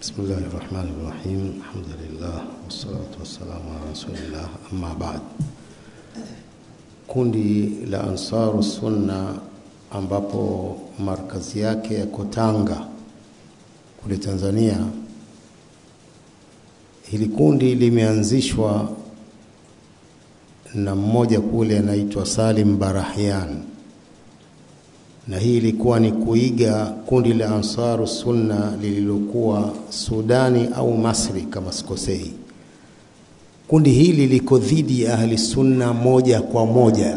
بسم الله الرحمن الرحيم الحمد لله والصلاة والسلام على رسول الله أما بعد kundi la Ansaru Sunna ambapo markazi yake yako Tanga kule Tanzania. Hili kundi limeanzishwa na mmoja kule anaitwa Salim Barahyan, na hii ilikuwa ni kuiga kundi la Ansaru Sunna lililokuwa Sudani au Masri kama sikosei. Kundi hili liko dhidi ya Ahli Sunna moja kwa moja.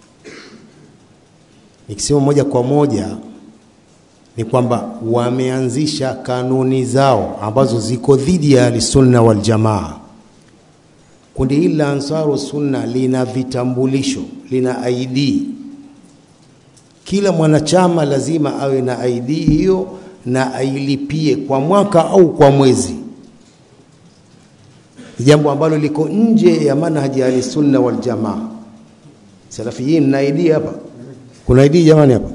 Nikisema moja kwa moja ni kwamba wameanzisha kanuni zao ambazo ziko dhidi ya Ahli Sunna wal Jamaa. Kundi hili la Ansaru Sunna lina vitambulisho, lina ID. Kila mwanachama lazima awe na ID hiyo na ailipie kwa mwaka au kwa mwezi jambo ambalo liko nje ya manhaji ya Ahlusunna wal Jamaa. Salafiyin na ID hapa, kuna ID jamani hapa?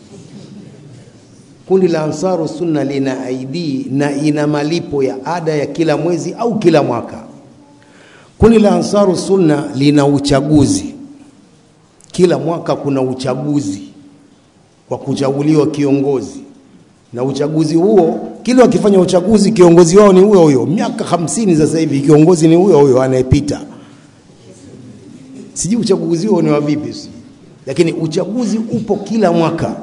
Kundi la Ansaru Sunna lina ID na ina malipo ya ada ya kila mwezi au kila mwaka. Kundi la Ansaru Sunna lina uchaguzi, kila mwaka kuna uchaguzi wa kuchaguliwa kiongozi, na uchaguzi huo kila wakifanya uchaguzi kiongozi wao ni huyo huyo. Miaka hamsini sasa hivi kiongozi ni huyo huyo anayepita. Sijui uchaguzi huo ni wa vipi, lakini uchaguzi upo kila mwaka.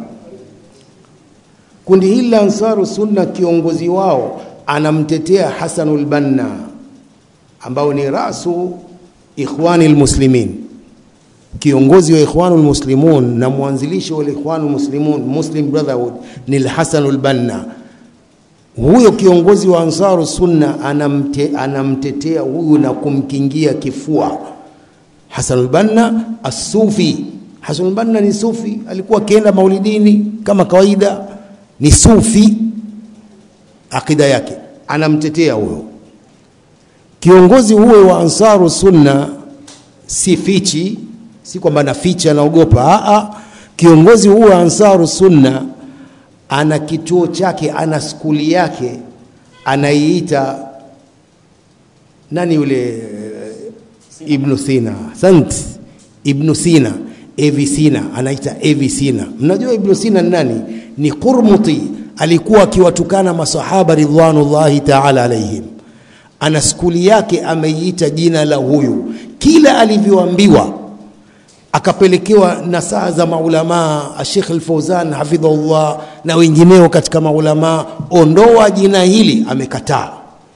Kundi hili la Ansaru Sunna, kiongozi wao anamtetea Hasanul Banna ambao ni rasu Ikhwani Muslimin, kiongozi wa Ikhwanul Muslimun na mwanzilishi wa Ikhwanul Muslimun, Muslim Brotherhood ni Hasanul Banna huyo kiongozi wa Ansaru Sunna anamte, anamtetea huyu na kumkingia kifua Hasanul Banna Asufi. Hasanul Banna ni sufi, alikuwa akienda maulidini kama kawaida, ni sufi akida yake, anamtetea huyo kiongozi huyo wa Ansaru Sunna. Si fichi, si kwamba naficha naogopa. A, kiongozi huyo wa Ansaru Sunna ana kituo chake, ana skuli yake, anaiita nani yule Ibn Sina, sant Ibn Sina, Evi Sina, anaita Evi Sina. Mnajua Ibn Sina ni nani? Ni Qurmuti, alikuwa akiwatukana masahaba ridwanullahi taala alaihim. Ana skuli yake ameiita jina la huyu, kila alivyoambiwa akapelekewa nasaha za maulamaa Sheikh Al-Fauzan hafidhahullah na wengineo katika maulamaa, ondoa jina hili, amekataa.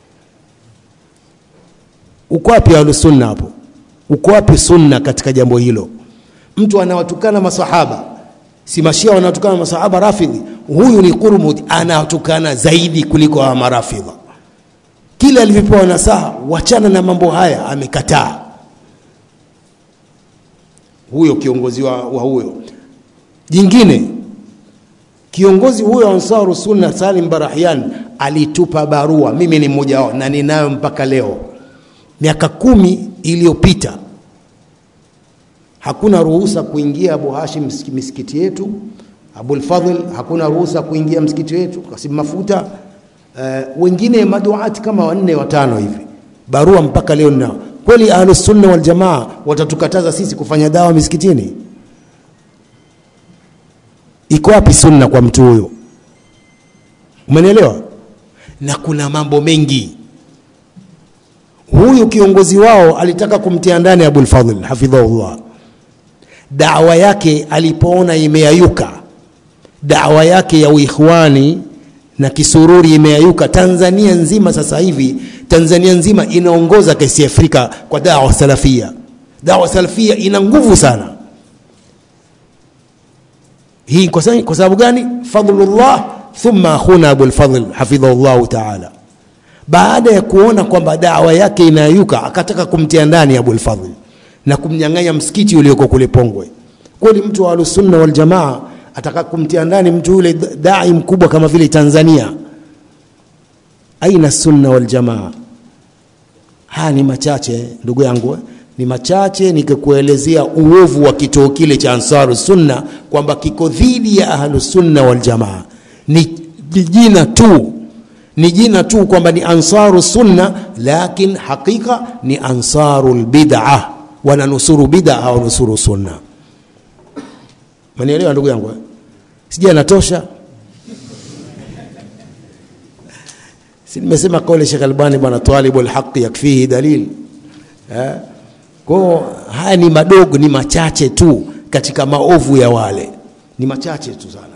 Uko wapi ahlusunna hapo? Uko wapi sunna katika jambo hilo? Mtu anawatukana masahaba, si mashia wanawatukana masahaba rafidhi, huyu ni Qurmud anawatukana zaidi kuliko hawa marafidha. Kila alivyopewa nasaha, wachana na mambo haya, amekataa huyo kiongozi wa, wa huyo. Jingine, kiongozi huyo Ansaru Sunna Salim Barahyan alitupa barua, mimi ni mmoja wao na ninayo mpaka leo, miaka kumi iliyopita. Hakuna ruhusa kuingia Abu Hashim misikiti yetu, Abul Fadhl hakuna ruhusa kuingia msikiti wetu, Kasim Mafuta uh, wengine maduati kama wanne watano hivi, barua mpaka leo ninao kweli ahlus sunna wal jamaa watatukataza sisi kufanya dawa misikitini? Iko wapi sunna kwa mtu huyo? Umenielewa? Na kuna mambo mengi. Huyu kiongozi wao alitaka kumtia ndani Abul Fadhl hafidhahullah. Dawa yake alipoona imeayuka, dawa yake ya uikhwani na kisururi imeayuka Tanzania nzima. Sasa hivi Tanzania nzima inaongoza kesi Afrika kwa dawa salafia. Dawa salafia ina nguvu sana. Hii kwa sababu gani? Fadlullah thumma akhuna Abul Fadhl hafidhahullahu taala. Baada ya kuona kwamba dawa yake inayuka, akataka kumtia ndani Abul Fadhl na kumnyang'anya msikiti ulioko kule Pongwe. Kweli mtu wa Ahlusunna wal Jamaa ataka kumtia ndani mtu yule dai mkubwa kama vile Tanzania. Aina sunna wal jamaa? Haya ni machache ndugu yangu, ni machache nikikuelezea uovu wa kituo kile cha Ansaru Sunna kwamba kiko dhidi ya Ahlu Sunna wal Jamaa. Ni jina tu ni jina tu kwamba ni ansaru sunna lakin hakika ni ansaru lbid'a wananusuru bid'a hawanusuru sunna manielewa ndugu yangu eh? sija natosha si nimesema kauli Sheikh Albani bwana talibu alhaqi yakfihi dalil eh? kwao haya ni madogo ni machache tu katika maovu ya wale ni machache tu sana